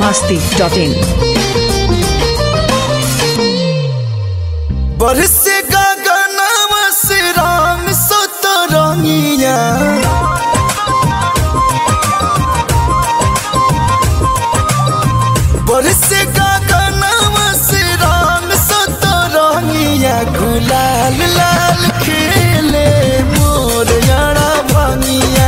masti.in. बरसे गगनवा से राम सतरंगिया बरसे गगनवा से राम सतरंगिया गुलाल लाल खेले मोर यारा भंगिया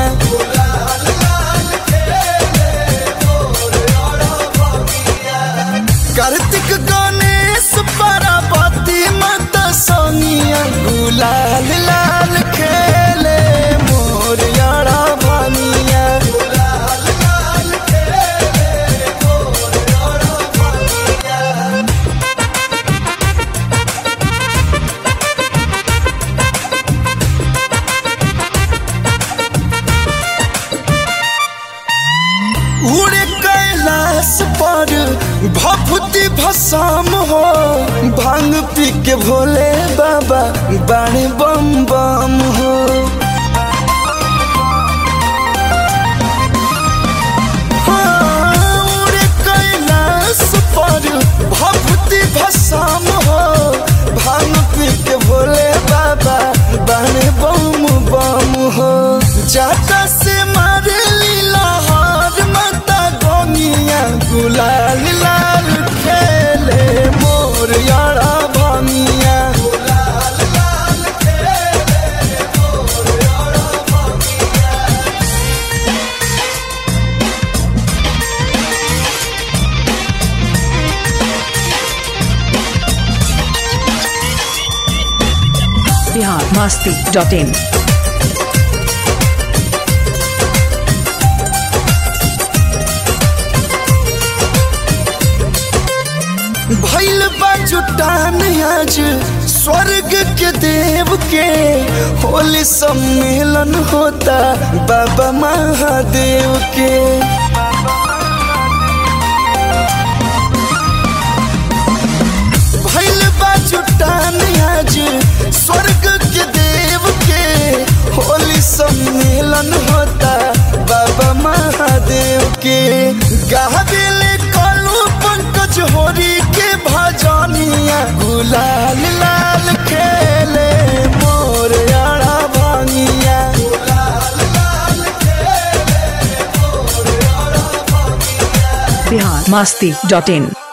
कार्तिक गणेश पार्वती माता सोनिया गुलाल लाल खेले मोर यारा भानिया उड़े कैलाश पर भभूति भसाम हो भांग पी के भोले बाबा बाणे बम बम हो हाँ, उड़े कैलाश पर भभूति भसाम हो भांग पी के भोले बाबा बाणे बम बम हो जाता से मारे लीला हार माता गोनिया गुलाल लाल खेले मोर यारा भानिया Bihar masti.in. भैल बा जुटान आज स्वर्ग के देव के होली सम्मेलन होता बाबा महादेव के भैल बा जुटान आज स्वर्ग के देव के होली सम्मेलन होता बाबा महादेव के गाबिले कलू पंकज होरी के भजनिया गुलाल लाल खेले मोर यारा भांगिया Bihar masti.in.